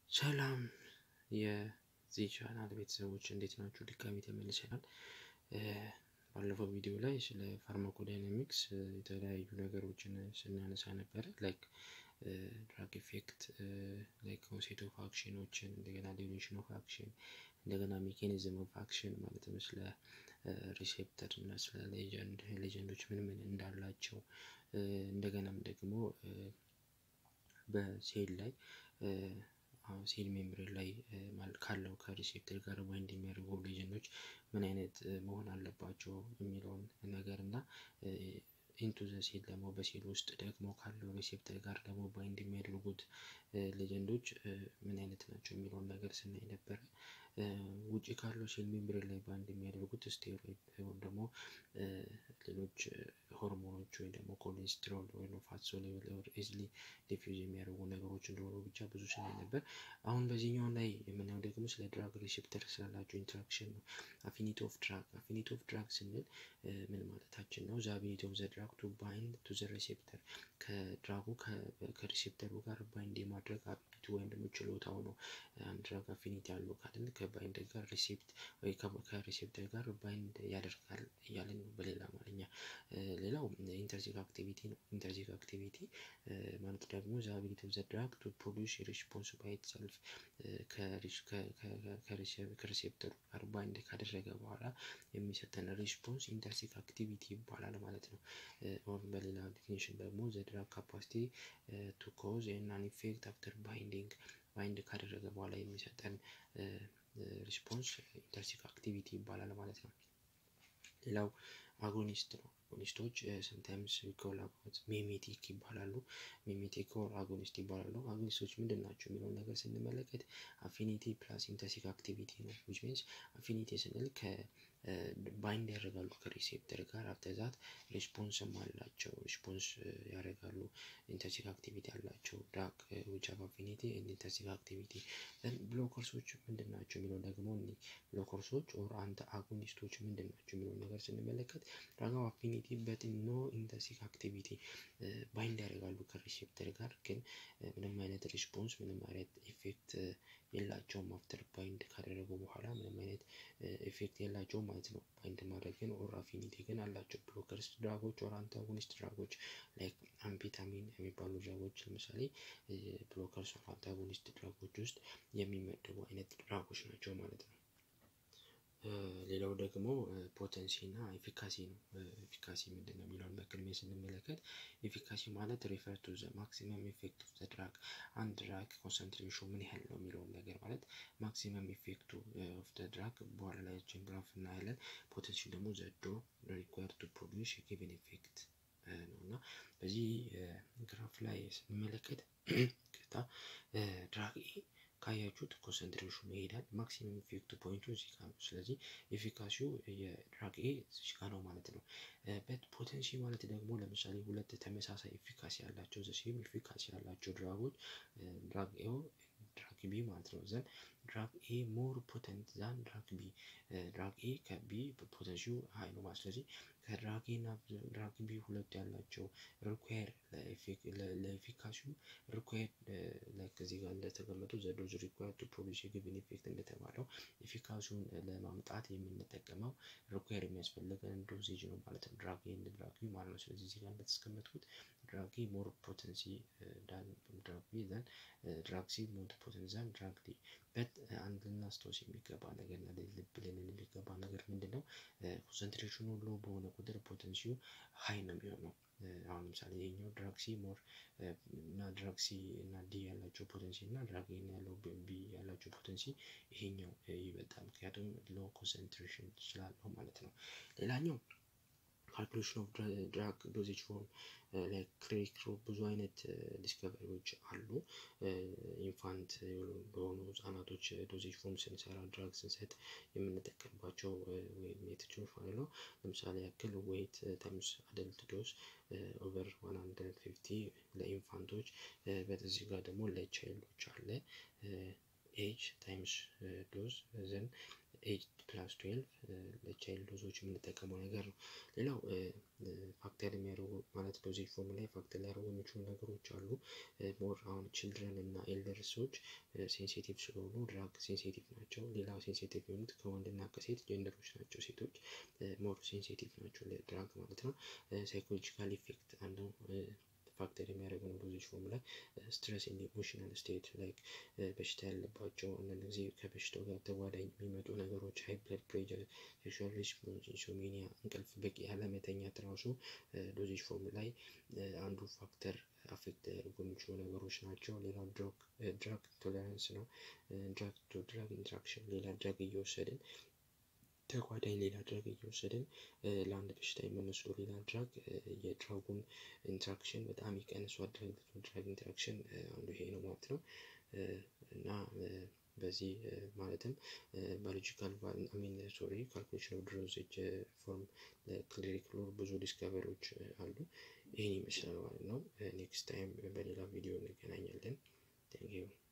ሰላም የዚህ ቻናል ቤተሰቦች እንዴት ናችሁ? ድጋሚ ተመልሰናል። ባለፈው ቪዲዮ ላይ ስለ ፋርማኮዳይናሚክስ የተለያዩ ነገሮችን ስናነሳ ነበረ። ላይክ ድራግ ኢፌክት፣ ላይክ ኦንሴት ኦፍ አክሽኖችን፣ እንደገና ዲዩሬሽን ኦፍ አክሽን፣ እንደገና ሜካኒዝም ኦፍ አክሽን ማለትም ስለ ሪሴፕተር እና ስለ ሌጀንድ ሌጀንዶች ምን ምን እንዳላቸው እንደገናም ደግሞ በሴል ላይ ሴል ሜምብሬን ላይ ካለው ከሪሴፕተር ጋር ባይንድ የሚያደርጉ ሌጀንዶች ምን አይነት መሆን አለባቸው የሚለውን ነገር እና ኢንቱ ዘ ሴል ደግሞ በሴል ውስጥ ደግሞ ካለው ሪሴፕተር ጋር ደግሞ ባይንድ የሚያደርጉት ሌጀንዶች ምን አይነት ናቸው የሚለውን ነገር ስናይ ነበረ። ውጭ ካለው ሴል ሜምብሬን ላይ ባንድ የሚያደርጉት ስቴሮይድ ወይም ደግሞ ሌሎች ሆርሞኖች ወይም ደግሞ ኮሌስትሮል ወይም ፋት ሶሉብል ኦር ኢዝሊ ዲፊውዝ የሚያደርጉ ነገሮች እንደሆኑ ብቻ ብዙ ስናይ ነበር። አሁን በዚህኛው ላይ የምናየው ደግሞ ስለ ድራግ ሪሴፕተር ስላላቸው ኢንተራክሽን ነው። አፊኒቲ ኦፍ ድራግ አፊኒቲ ኦፍ ድራግ ስንል ምን ማለታችን ነው? ዘ አቢሊቲ ኦፍ ዘ ድራግ ቱ ባይንድ ቱ ዘ ሪሴፕተር ከድራጉ ከሪሴፕተሩ ጋር ባይንድ የማድረግ አቢሊቲ ወይም ደግሞ ችሎታው ነው። አንድ ድራግ አፊኒቲ ያለው ካልን ከባይንድ ጋር ሪሴፕት ወይ ከሪሴፕተር ጋር ባይንድ ያደርጋል እያለን ነው በሌላ አማርኛ። ሌላው ኢንተርዚክ አክቲቪቲ ነው። ኢንተርዚክ አክቲቪቲ ማለት ደግሞ ዘ አቢሊቲ ኦፍ ዘ ድራግ ቱ ፕሮዲውስ ሪስፖንስ ባይ ኢትሰልፍ ከሪሴፕተሩ ጋር ባይንድ ካደረገ በኋላ የሚሰጠን ሪስፖንስ ኢንተርሲክ አክቲቪቲ ይባላል ማለት ነው። ኦር በሌላ ዲፊኒሽን ደግሞ ዘ ድራግ ካፓሲቲ ቱ ኮዝ ኤን ኢፌክት አፍተር ባይንዲንግ ባይንድ ካደረገ በኋላ የሚሰጠን ሪስፖንስ ኢንተርሲክ አክቲቪቲ ይባላል ማለት ነው። ሌላው አጎኒስት ነው። አጎኒስቶች ሰምታይምስ ኮላቦሬት ሚሜቲክ ይባላሉ። ሚሜቲክ ኦር አጎኒስት ይባላሉ። አጎኒስቶች ምንድን ናቸው የሚለውን ነገር ስንመለከት አፊኒቲ ፕላስ ኢንተርሲክ አክቲቪቲ ነው። ዊች ሚንስ አፊኒቲ ስንል ባይንድ ያደርጋሉ ከሪሴፕተር ጋር አፍተዛት ሪስፖንስም አላቸው። ሪስፖንስ ያደርጋሉ ኢንተርሲክ አክቲቪቲ አላቸው። ድራግ ዊች ሃቭ አፊኒቲ ኤንድ ኢንተርሲክ አክቲቪቲ ብሎከርሶች ምንድን ናቸው የሚለውን ደግሞ እኒ ብሎከርሶች ኦር አንተ አጎኒስቶች ምንድን ናቸው የሚለውን ነገር ስንመለከት ድራግ አፊኒቲ በት ኖ ኢንተርሲክ አክቲቪቲ ባይንድ ያደርጋሉ ከሪሴፕተር ጋር ግን ምንም አይነት ሪስፖንስ ምንም አይነት ኢፌክት የላቸውም። አፍተር ባይንድ ካደረጉ በኋላ ምንም አይነት ኢፌክት የላቸውም ማለት ነው። ባይንድ ማድረግ ግን ኦር አፊኒቲ ግን አላቸው። ብሎከርስ ድራጎች ኦር አንታጎኒስት ድራጎች ላይክ አምፒታሚን የሚባሉ ድራጎች ለምሳሌ ብሎከርስ ኦር አንታጎኒስት ድራጎች ውስጥ የሚመደቡ አይነት ድራጎች ናቸው ማለት ነው። ሌላው ደግሞ ፖተንሲ እና ኤፊካሲ ነው። ኤፊካሲ ምንድን ነው የሚለውን በቅድሚያ ስንመለከት ኤፊካሲ ማለት ሪፈር ቱ ዘ ማክሲመም ኢፌክት ኦፍ ዘ ድራግ አንድ ድራግ ኮንሰንትሬሽኑ ምን ያህል ነው የሚለውን ነገር ማለት ማክሲመም ኢፌክቱ ኦፍ ዘ ድራግ በኋላ ላይ ችን ግራፍ እናያለን። ፖተንሲ ደግሞ ዘ ዶዝ ሪኳየርድ ቱ ፕሮዲውስ ጊቨን ኢፌክት ነው እና በዚህ ግራፍ ላይ ስንመለከት ቅጣ ድራግ ኤ ካያችሁት ኮንሰንትሬሽኑ ይሄዳል። ማክሲመም ኢፌክቱ ፖይንቱ እዚህ ጋር ነው። ስለዚህ ኤፊካሲው የድራግ ኤ እዚህ ጋር ነው ማለት ነው። በት ፖቴንሲ ማለት ደግሞ ለምሳሌ ሁለት ተመሳሳይ ኤፊካሲ ያላቸው ዘሴም ኤፊካሲ ያላቸው ድራጎች ድራግ ኤ ድራግ ቢ ማለት ነው። ዘን ድራግ ኤ ሞር ፖተንት ዛን ድራግ ቢ ድራግ ኤ ከቢ ፖተንሲው ሀይ ነው ማለት ስለዚህ ከድራግ ኤ እና ድራግ ቢ ሁለቱ ያላቸው ሪኳየር ለኤፊካሲው ሪኳየር ላይክ እዚህ ጋር እንደተቀመጡ ዘ ዶዝ ሪኳየር ቱ ፕሮዲውስ ጊቨን ኢፌክት እንደተባለው ኤፊካሲውን ለማምጣት የምንጠቀመው ሪኳየር የሚያስፈልገን ዶዜጅ ነው ማለት ነው። ድራግ ኤ እና ድራግ ቢ ማለት ነው። ስለዚህ እዚህ ጋር እንደተቀመጡት ድራግ ኤ ሞር ፖተንሲ ዳን ድራግ ቢ ዘን ድራግ ሲ ሞር ፖተንሲ ዛን ድራግ ዲ በት አንድ ልናስታውስ የሚገባ ነገር እና ልብ ልንል የሚገባ ነገር ምንድን ነው? ኮንሰንትሬሽኑ ሎ በሆነ ቁጥር ፖተንሲው ሀይ ነው የሚሆነው። አሁን ለምሳሌ ይሄኛው ድራግ ሲ ሞር እና ድራግ ሲ እና ዲ ያላቸው ፖተንሲ እና ድራግ ኤ ያለው ቢ ያላቸው ፖተንሲ ይሄኛው ይበልጣል። ምክንያቱም ሎ ኮንሰንትሬሽን ስላለው ማለት ነው። ሌላኛው ካልኩሌሽን ኦፍ ድራግ ዶዜጅ ፎርም ላይክ ክሬክሮ ብዙ አይነት ዲስከቨሪዎች አሉ። ኢንፋንት በሆኑ ህጻናቶች ዶዜጅ ፎርም ስንሰራ ድራግ ስንሰጥ የምንጠቀምባቸው ሜቶዶች ማለት ነው። ለምሳሌ ያክል ዌይት ታይምስ አደልት ዶዝ ኦቨር ዋን ሀንድረድ ፊፍቲ ለኢንፋንቶች በዚህ ጋር ደግሞ ለቻይልዶች አለ ኤጅ ታይምስ ዶዝ ዘን ኤጅ ፕላስ ትዌልቭ ለቻይልድ ዶዞች የምንጠቀመው ነገር ነው። ሌላው ፋክተር የሚያደርጉ ማለት ዶዜጅ ፎርም ላይ ፋክተር ሊያደርጉ የሚችሉ ነገሮች አሉ። ሞር አሁን ችልድረን እና ኤልደር ሰዎች ሴንሲቲቭ ስለሆኑ ድራግ ሴንሲቲቭ ናቸው። ሌላው ሴንሲቲቭ የሆኑት ከወንድና ከሴት ጀንደሮች ናቸው። ሴቶች ሞር ሴንሲቲቭ ናቸው ለድራግ ማለት ነው። ሳይኮሎጂካል ኢፌክት አንዱ ፋክተር የሚያደርገው ነው ዶዜጅ ፎርም ላይ ስትረስ ኢን ኢሞሽናል ስቴት ላይክ በሽታ ያለባቸው አንዳንድ ጊዜ ከበሽታው ጋር ተጓዳኝ የሚመጡ ነገሮች ሃይ ብለድ ፕሬሸር፣ ሴክሹዋል ሪስፖንስ፣ ኢንሶሚኒያ፣ እንቅልፍ በቂ ያለመተኛት ራሱ ዶዜጅ ፎርም ላይ አንዱ ፋክተር አፌክት ሊያደርጉ የሚችሉ ነገሮች ናቸው። ሌላው ድራግ ቶለራንስ ነው። ድራግ ቱ ድራግ ኢንትራክሽን ሌላ ድራግ እየወሰድን ተጓዳኝ ሌላ ድራግ እየወሰድን ለአንድ በሽታ የሚመስሉ ሌላ ድራግ የድራጉን ኢንትራክሽን በጣም ይቀንሷል። ድራግ ቱ ድራግ ኢንትራክሽን አንዱ ይሄ ነው ማለት ነው እና በዚህ ማለትም ባዮሎጂካል ሚን ሶሪ ካልኩሌሽን ኦፍ ዶዜጅ ፎርም ክሊኒካል ብዙ ዲስከቨሪዎች አሉ። ይህን ይመስላል ማለት ነው። ኔክስት ታይም በሌላ ቪዲዮ እንገናኛለን። ቴንክ ዩ